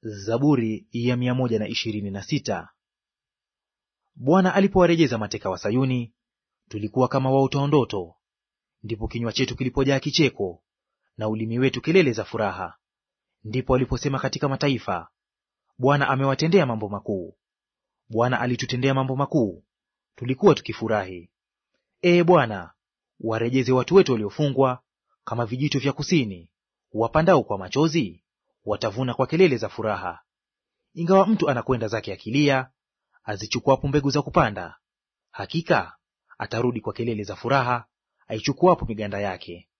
Zaburi ya mia moja na ishirini na sita. Bwana alipowarejeza mateka wa Sayuni, tulikuwa kama waotao ndoto. Ndipo kinywa chetu kilipojaa kicheko, na ulimi wetu kelele za furaha. Ndipo aliposema katika mataifa, Bwana amewatendea mambo makuu. Bwana alitutendea mambo makuu, tulikuwa tukifurahi. Ee Bwana, warejeze watu wetu waliofungwa, kama vijito vya kusini. Wapandao kwa machozi watavuna kwa kelele za furaha. Ingawa mtu anakwenda zake akilia, azichukuapo mbegu za kupanda, hakika atarudi kwa kelele za furaha, aichukuapo miganda yake.